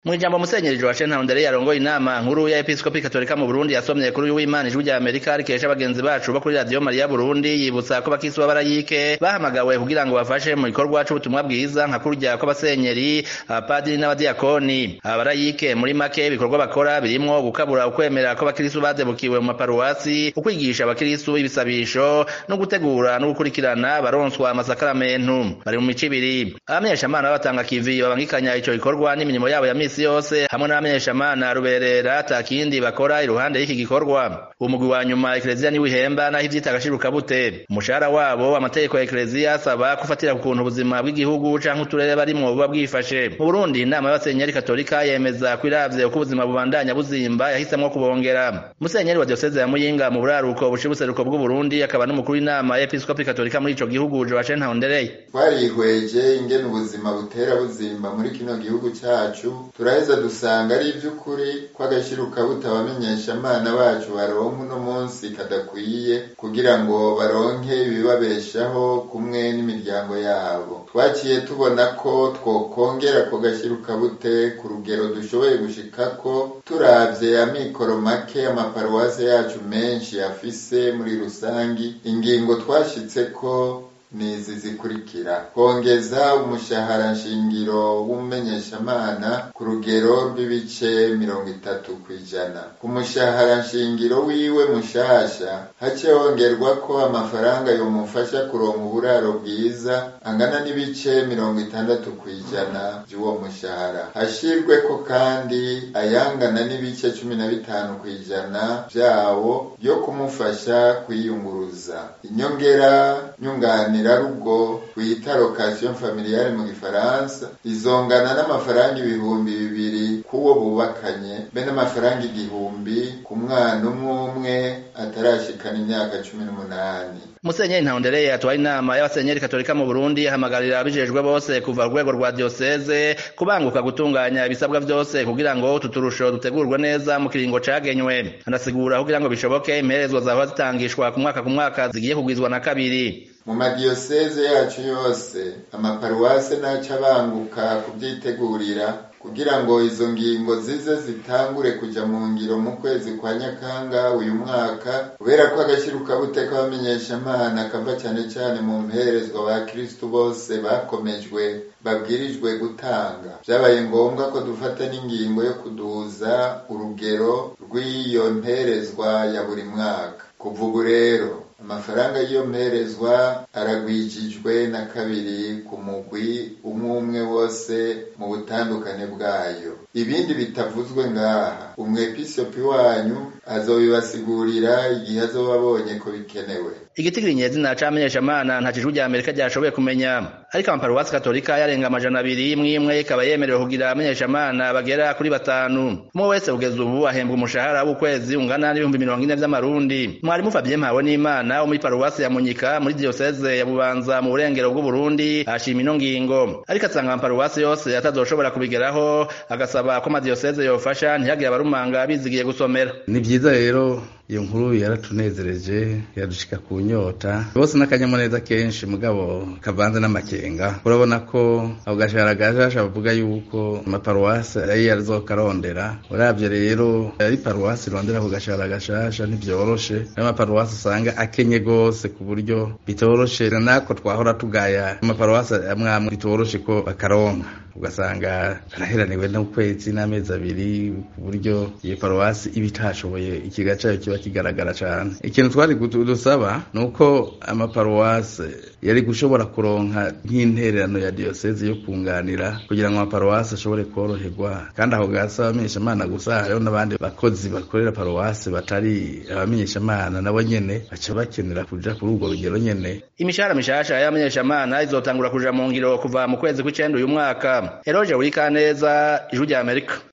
mu ijambo musenyeri joachim ntahondere yarongoye inama nkuru ya episkopi katolika mu burundi yasomye kuri uyu w'imana ijwi rya amerika rikesha bagenzi bacu bo kuri radiyo mariya burundi yibutsa ko bakisi b'abarayike bahamagawe kugira ngo bafashe mu gikorwa c'ubutumwa bwiza nka kurya kw'abasenyeri abapadiri n'abadiyakoni abarayike muri make ibikorwa bakora birimwo gukabura ukwemera ko abakirisu badebukiwe mu maparuwasi ukwigisha abakirisu ibisabisho no gutegura no gukurikirana baronswa amasakaramentu bari mu mico ibiri abamenyeshamana b'abatanga kivi babangikanya ico gikorwa n'imirimo yabo ya misi yose hamwe n'abamenyeshamana ruberera atakindi bakora iruhande y'iki gikorwa umugwi wa nyuma ekleziya niwe ihemba naho ivyita agashiruka bute umushahara wabo amategeko ya ekleziya asaba kufatira ku kuntu ubuzima bw'igihugu canke uturere barimwo buba bwifashe mu burundi inama y'abasenyeri katolika yemeza ko iravye uko ubuzima bubandanya buzimba yahisemwo kubongera musenyeri wa dioseze ya muyinga mu buraruko buca ubuseruko bw'uburundi akaba n'umukuru w'inama y'episkopi katolika muri ico gihugu joachim ntahondereye twarihweje ingene ubuzima butera buzimba muri kino gihugu cacu turaheza dusanga ari ivy'ukuri ko agashiruka butabamenyesha amana bacu baronka uno munsi kadakwiye kugira ngo baronke ibibabeshaho kumwe n'imiryango yabo twaciye tubona ko twokongera ko gashiruka bute ku rugero dushoboye gushikako turavye amikoro make amaparuwase yacu menshi afise muri rusangi ingingo twashitseko nizi zikurikira kongeza umushahara nshingiro w'umumenyeshamana ku rugero rw'ibice mirongo itatu kw'ijana ku mushahara nshingiro wiwe mushasha hace hongerwa ko amafaranga yomufasha kuronka uburaro bwiza angana n'ibice mirongo itandatu kw'ijana vy'uwo mushahara hashirweko kandi ayangana n'ibice cumi na bitanu kw'ijana vyawo vyo kumufasha kwiyunguruza inyongera nyunganira rugo twita location familiale mu gifaransa izongana n'amafaranga ibihumbi bibiri k'uwo bubakanye be n'amafaranga igihumbi ku mwana umwe umwe atarashikana imyaka cumi n'umunani musenyeri ntahondereye atwara inama y'abasenyeri katolika mu burundi ahamagarira abijejwe bose kuva ku rwego rwa diyoseze kubanguka gutunganya ibisabwa vyose kugira ngo utu turusho dutegurwe neza mu kiringo cagenywe anasigura kugira ngo bishoboke imperezwa zahora zitangishwa ku mwaka ku mwaka zigiye kugwizwa na kabiri mu madiyoseze yacu yose amaparuwase naca abanguka kubyitegurira kugira ngo izo ngingo zize zitangure kuja mu ngiro mu kwezi kwa nyakanga uyu mwaka kubera ko agashiruka bute k'abamenyeshamana kava cane cane mu mperezwa ba kristu bose bakomejwe babwirijwe gutanga vyabaye ngombwa ko dufata n'ingingo yo kuduza urugero rw'iyo mperezwa ya buri mwaka kuva ubu rero amafaranga y'iyo mperezwa aragwijijwe na kabiri ku mugwi umwe umwe wose mu butandukane bwayo ibindi bitavuzwe ngaha umwepisopi wanyu azobibasigurira igihe azoba abonye ko bikenewe igitigiri nyezina c'amenyeshamana nta cijwi rya amerika ryashoboye kumenya ariko amaparuwasi katolika yarenga amajana abiri imwe imwe ikaba yemerewe kugira amenyeshamana bagera kuri batanu umwe wese kugeza ubu ahembwa umushahara w'ukwezi ungana n'ibihumbi mirongo ine vy'amarundi mwarimu fabien mpawe n'imana wo muri paruwasi ya munyika muri diyoseze ya bubanza mu burengero bw'uburundi ashima ino ngingo ariko asanga amaparuwasi yose atazoshobora kubigeraho agasaba ko amadiyoseze yofasha ntihagire abarumanga bizigiye gusomera ni vyiza rero iyo nkuru yaratunezereje yadushika ku nyota bose n'akanyamuneza kenshi mugabo kavanze n'amakenga urabona ko ako gashahara gashasha bavuga yuko amaparuwasi ari yazokarondera uravye rero ari paruwasi irondera ako gashahara gashasha ntivyoroshe ayo maparuwasi usanga akenye gose ku buryo bitoroshe nako twahora tugaya amaparuwasi amwe amwe bitoroshe ko bakaronka ugasanga araheraniwe n'ukwezi n'amezi abiri ku buryo iyo paruwasi iba itashoboye ikiga cayo kiba kigaragara cane ikintu twari dusaba ni uko amaparuwasi yari gushobora kuronka nk'intererano ya diyoseze yo kunganira kugira ngo amaparuwasi ashobore koroherwa kandi aho gasa abamenyeshamana gusa hariho n'abandi bakozi bakorera paruwasi batari abamenyeshamana nabo nyene baca bakenera kuja kuri urwo rugero nyene imishahara mishasha y'abamenyeshamana izotangura kuja mu ngiro kuva mu kwezi kw'icenda uyu mwaka eroje wurikaneza ijwi rya amerika